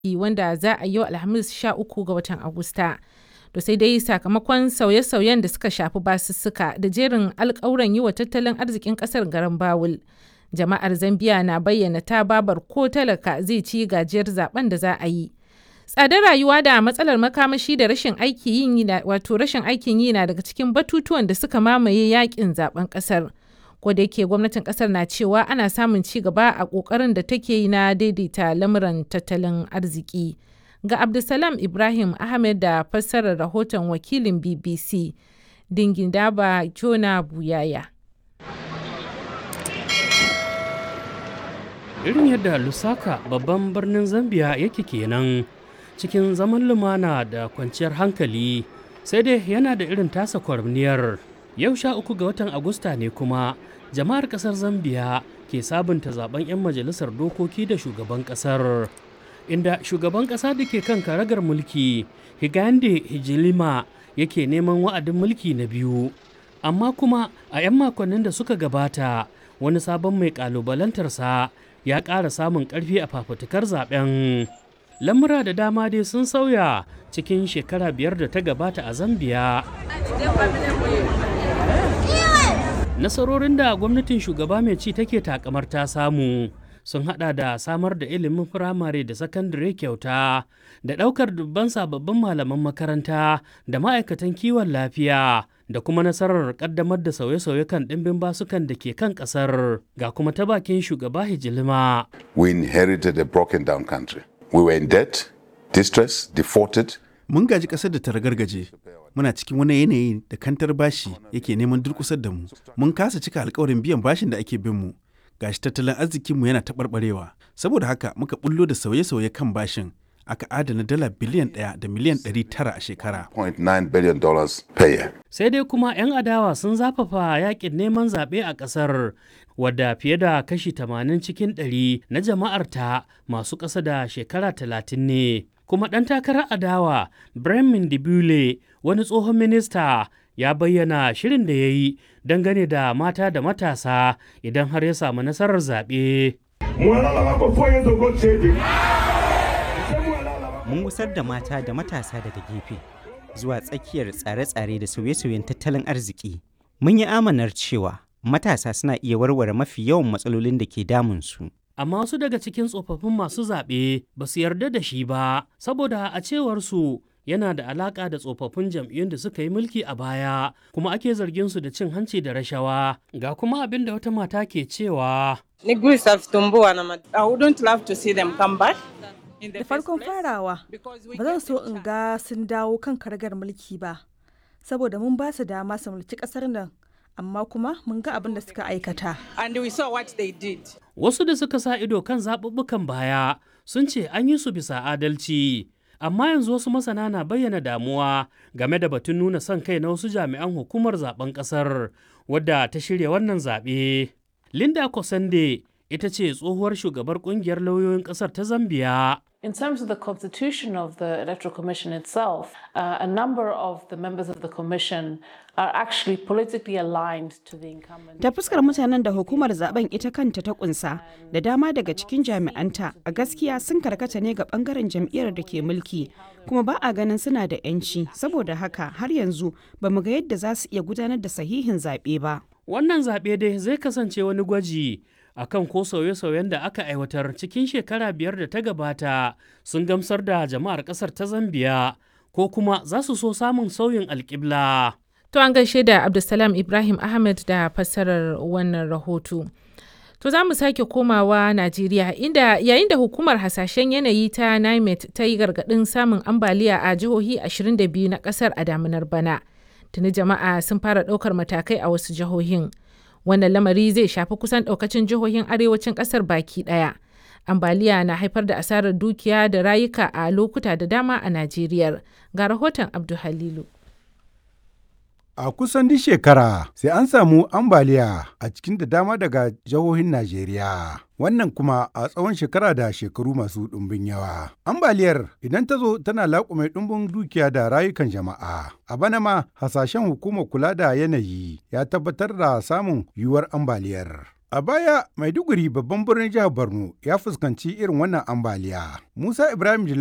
wanda za a yi yau Alhamis 13 ga watan Agusta. To sai dai sakamakon sauye-sauyen da suka shafi basussuka da jerin alkawuran yi wa tattalin arzikin kasar garin Bawul. Jama'ar Zambiya na bayyana ta babar ko talaka zai ci gajiyar zaben da za a yi. Tsadar rayuwa da matsalar makamashi da rashin aikin yi wato rashin aikin yi na daga cikin batutuwan da suka mamaye yakin zaben kasar. Ko da yake gwamnatin kasar na cewa ana samun ci gaba a kokarin da take yi na daidaita lamuran tattalin arziki. Ga Abdulsalam Ibrahim Ahmed da fassarar rahoton wakilin BBC Dingindaba Jona Buyaya. Irin yadda Lusaka babban birnin Zambia yake kenan cikin zaman lumana da kwanciyar hankali sai dai yana da irin tasa kwarniyar. Yau sha uku ga watan Agusta ne kuma jama'ar kasar Zambia ke sabunta zaben 'yan majalisar dokoki da shugaban kasar. inda shugaban ƙasa da ke kan karagar mulki higande hijilima yake neman wa'adin mulki na biyu amma kuma a 'yan makonnin da suka gabata wani sabon mai ƙalubalantarsa ya ƙara samun ƙarfi a fafutukar zaben lamura da dama dai sun sauya cikin shekara biyar da ta gabata a zambiya nasarorin da gwamnatin shugaba mai ci take takamar ta samu sun hada da samar da ilimin firamare da sakandare kyauta da ɗaukar dubban sababbin malaman makaranta da ma'aikatan kiwon lafiya da kuma nasarar kaddamar da sauye-sauye kan ɗimbin basukan da ke kan ƙasar ga kuma ta bakin shugaba hijilima. We inherited a broken down country. We were in debt, distress, defaulted. Mun gaji ƙasar da ta ragargaje. Muna cikin wani yanayi da kantar bashi yake neman durƙusar da mu. Mun kasa cika alkawarin biyan bashin da ake bin mu. gashi tattalin arzikinmu yana taɓarɓarewa saboda haka muka bullo da sauye-sauye kan bashin aka adana dala biliyan ɗaya da miliyan ɗari tara a shekara. Sai dai kuma 'yan adawa sun zafafa yakin neman zaɓe a ƙasar wadda fiye da kashi 80 cikin 100 na jama'arta masu ƙasa da shekara 30 ne. Kuma ɗan takarar adawa Bremen Dibule wani tsohon minista ya bayyana shirin da ya yi dangane da mata da matasa idan har ya samu nasarar zaɓe. Mun gusar da mata da matasa daga gefe zuwa tsakiyar tsare-tsare da sauye-sauyen tattalin arziki. Mun yi amanar cewa matasa suna iya warware mafi yawan matsalolin da ke damunsu. amma wasu daga cikin tsofaffin masu zaɓe ba su yarda da shi ba saboda a cewar su yana da alaƙa da tsofaffin jam'iyyun da suka yi mulki a baya kuma ake zargin su da cin hanci da rashawa ga kuma abin da wata mata ke cewa da farkon farawa ba zan so in ga sun dawo kan karagar mulki ba saboda mun ba su dama su mulki ƙasar nan amma kuma mun ga abin da suka aikata. And we saw what they did. Wasu da suka sa ido kan zaɓuɓɓukan baya sun ce an yi su bisa adalci. Amma yanzu wasu masana na bayyana damuwa game da batun nuna son kai na wasu jami'an hukumar zaben ƙasar wadda ta shirya wannan zaɓe. Linda Kosande ita ce tsohuwar shugabar ƙungiyar lauyoyin ƙasar ta Zambiya. In terms of the constitution of the Electoral Commission itself, uh, a number of the members of the Commission are actually politically aligned to the incumbent. Ta fuskar mutanen da hukumar zaben ita kanta ta kunsa da dama daga cikin jami'anta a gaskiya sun karkata ne ga bangaren jam'iyyar da ke mulki kuma ba a ganin suna da 'yanci saboda haka har yanzu ba mu ga yadda za su iya gudanar da sahihin zaɓe ba. Wannan zaɓe dai zai kasance wani gwaji akan ko sauye-sauyen da aka aiwatar cikin shekara biyar da ta gabata sun gamsar da jama'ar ƙasar ta Zambiya ko kuma za su so samun sauyin alƙibla. To an gaishe da Abdulsalam Ibrahim Ahmed da fassarar wannan rahoto. To za mu sake komawa Najeriya inda yayin da hukumar hasashen yanayi ta NIMET ta yi gargaɗin samun ambaliya a jihohi 22 na ƙasar a damunar bana. Tuni jama'a sun fara ɗaukar matakai a wasu jihohin. Wannan lamari zai shafi kusan ɗaukacin jihohin arewacin ƙasar baki ɗaya. Ambaliya na haifar da asarar dukiya da rayuka a lokuta da dama a Najeriya. Ga rahoton Abdu Halilu. A kusan duk shekara sai an samu ambaliya a cikin da dama daga jihohin Najeriya. Wannan kuma a tsawon shekara da shekaru masu ɗumbin yawa. Ambaliyar idan ta zo tana laƙume ɗumbin dukiya da rayukan jama'a. A bana ma hasashen hukumar kula da yanayi ya tabbatar da samun yiwuwar ambaliyar. A baya Maiduguri babban birnin jihar Borno ya fuskanci irin wannan ambaliya. Musa Ibrahim